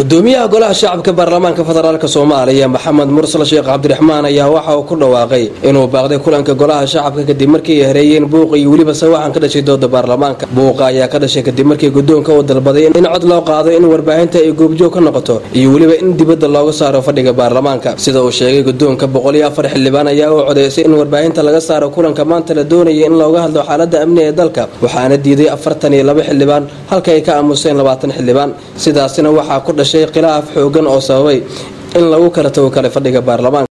gudoomiyaha golaha shacabka baarlamaanka federaalk soomaaliya maxamed mursal sheekh cabdiraxmaan ayaa waxa uu ku dhawaaqay inuu baaqday kulanka golaha shacabka kadib markii ay hareeyeen buuqa iyo weliba sawaxan ka dhashay dooda baarlamaanka buuqa ayaa ka dhashay kadib markii gudoonka uu dalbaday in cod loo qaado in warbaahinta ay goobjoog ka noqoto iyo weliba in dibadda looga saaro fadhiga baarlamaanka sida uu sheegay gudoonka boqol iyo afar xildhibaan ayaa u codeysay in warbaahinta laga saaro kulanka maanta la doonaya in looga hadlo xaalada amni ee dalka waxaana diiday afartan iyo laba xildhibaan halka ay ka aamuseen labaatan xildhibaan sidaasina waxaa ku dhashay khilaaf xoogan oo sababay in lagu kala tago kale fadhiga baarlamaanka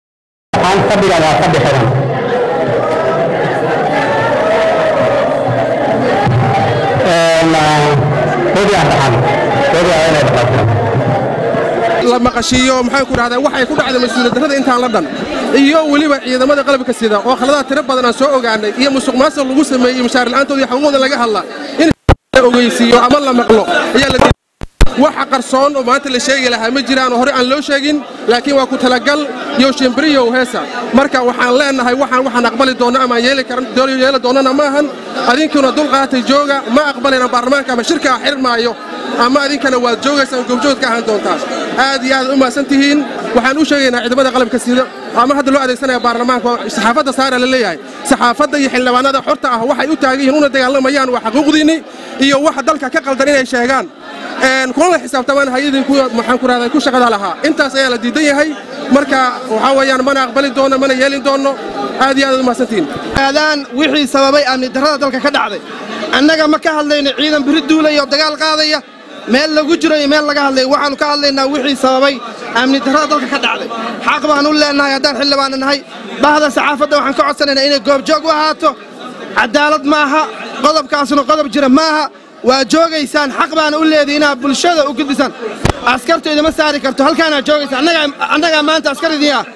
la maqashiiyo maxaan ku dhahdaa waxay ku dhacday mas-uuliyad darrada intaan la dhan iyo weliba ciidamada qalabka sida oo khaladaad tiro badan aan soo ogaanay iyo musuq maasuq lagu sameeyey mushaar la'aantooda iyo xuquuqda laga hadla in la ogeysiiyo ama la maqlo ayaa la waxa qarsoon oo maanta la sheegi lahaa ma jiraan oo hore aan loo sheegin laakiin waa ku talagal iyo shimbiriyow heesa marka waxaan leenahay waxaan waxaan aqbali doonno ama yeeli yeeli doonnana ma ahan adinkuna dulqaatay jooga ma aqbalayna baarlamaanka ama shirka xirmaayo ama adinkana waad joogaysaan goobjood ka ahaan doontaa aad iyo aad u mahadsan tihiin waxaan u sheegaynaa ciidamada qalabka sida ama hadda loo adeegsanaya baarlamaanka saxaafadda saara la leeyahay saxaafadda iyo xildhibaanada xorta ah waxay u taagan yihiin una dagaalamayaan waa xaquuqdiinni iyo waxa dalka ka qaldan inay sheegaan kulana xisaabtamaan hay-adii maxaan ku rahdaa ku shaqada lahaa intaas ayaa la diidan yahay marka waxaa weeyaan mana aqbali doonno mana yeelin doonno aad iyo aad u mahadsantihiin aadaan wixii sababay amni darrada dalka ka dhacday annaga ma ka hadlayno ciidan biri duulaya oo dagaal qaadaya meel lagu jiro iyo meel laga hadlaya waxaannu ka hadlaynaa wixii sababay amni darrada dalka ka dhacday xaq baan u leennahay haddaan xildhibaana nahay bahda saxaafadda waxaan ka codsanaynaa inay goobjoog u ahaato cadaalad maaha qodobkaasuna qodob jira maaha waa joogaysaan xaq baana u leedahay inaad bulshada u gudbisaan askartu idima saari karto halkaanaad joogaysaan annagaa maanta askar idin ah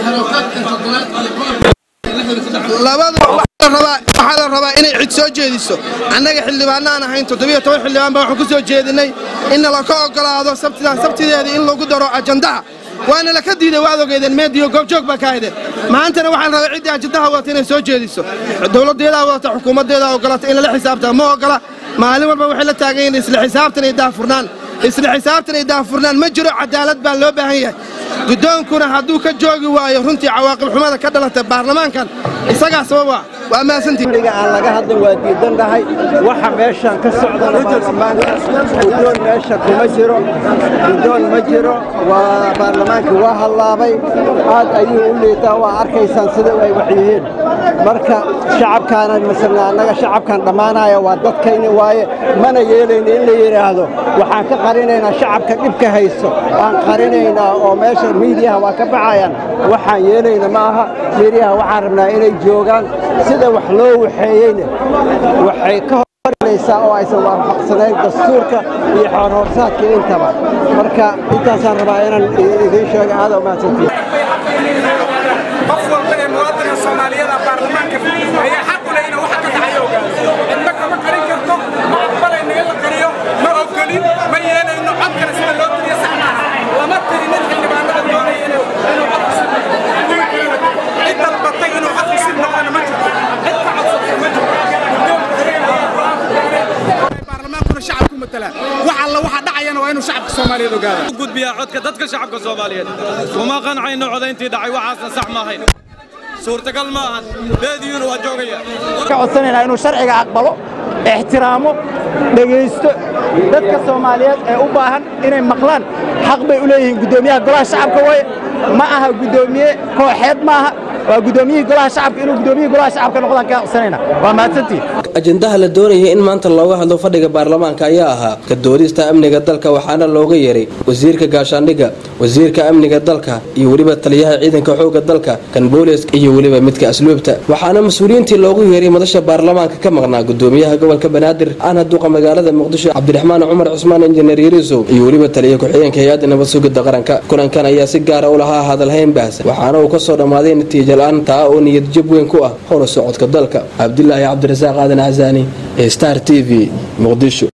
waxaa la rabaa inay cid soo jeediso annaga xildhibaanaan ahayn toddobiyo toban xildhibaan baa waxaan ku soo jeedinnay in nalaka oggolaado sabtidan sabtideedii in lagu daro ajandaha waana laka diiday waad ogeydeen meediyo goobjoog baa ka haydeen maantana waxaan rabaa ciddii ajandaha wadata inay soo jeediso dowladdeedaa wadata xukuumaddeedaa oggolata in lala xisaabtaa ma oggola maalin walba waxay la taagan yihiin isla xisaabtan iyo daafurnaan isla xisaabtan iyo daafurnaan ma jiro cadaalad baa loo baahan yahay guddoonkuna hadduu ka joogi waayo runtii cawaaqib xumada ka dhalatay baarlamaankan isagaa sababa waa mahadsantihiga aan laga hadlin waa diidan dhahay waxa meeshan ka socdana baarlamaanka guddoon meesha kuma jiro guddoon ma jiro waa baarlamaankii waa hallaabay aad ayuu u liitaa waa arkaysaan sida ay wax yihiin marka shacabkaana masala annaga shacabkan dhammaanaya waa dadkayni waaye mana yeelayna in la yidhaahdo waxaan ka qarinaynaa shacabka dhibka haysto aan qarinaynaa oo meesha miidiyaha waa ka baxayaan waxaan yeelayna ma aha miidiyaha waxaan rabnaa inay joogaan sida wax loo waxeeyeyna waxay ka hornaysaa oo aysan waafaqsanayn dastuurka iyo xoorhoorsaadka intaba marka intaasaan rabaa inaan idiin sheega aada u mahadsantihin qof walba ee muwaadinka soomaaliyada baarlamaanka ayaa xaq u leh inuu waxa ka dhacayo ogaado cidna kama qarin karto ma aqbalayno in la qariyo ma ogolin ma yeelayno cod kale sida loo tiriyo sax maaha lama tirinin xildhibaanada doonaya inuu cid dalbatay inuu cod kusib noqona ma jirto cid ka codsatay ma jirto baarlamaankuna shacabku matala wax alla waxa dhacayana waa inuu shacabka soomaaliyeed ogaado gudbiyaa codka dadka shacabka soomaaliyeed kuma qancayno codayntii dhacay waxaasna sax maahayn suurtagal ma ahan beediyuuna waa joogaya ka codsanaynaa inuu sharciga aqbalo ixtiraamo dhegaysto dadka soomaaliyeed ee u baahan inay maqlaan xaq bay u leeyihiin guddoomiyaha golaha shacabka waye ma aha guddoomiye kooxeed ma aha waa guddoomiyihii golaha shacabka inuu guddoomiyihii golaha shacabka noqdaan ka codsanayna waa mahadsantihin ajendaha la doonaya in maanta looga hadlo fadhiga baarlamaanka ayaa ahaa ka doodista amniga dalka waxaana looga yeeray wasiirka gaashaandhigga wasiirka amniga dalka iyo weliba taliyaha ciidanka xoogga dalka kan booliska iyo weliba midka asluubta waxaana mas-uuliyiintii loogu yeeray madasha baarlamaanka ka maqnaa gudoomiyaha gobolka banaadir ana duqa magaalada muqdisho cabdiraxmaan cumar cusmaan injineer yariisow iyo weliba taliya ku-xigeenka hay-adda nabad sugidda qaranka kulankan ayaa si gaara u lahaa hadalhayn baahsan waxaana uu ka soo dhammaaday natiija la-aan taa oo niyad jab weyn ku ah howla socodka dalka cabdilaahi cabdirasaaq aadan casaani ee star t v muqdisho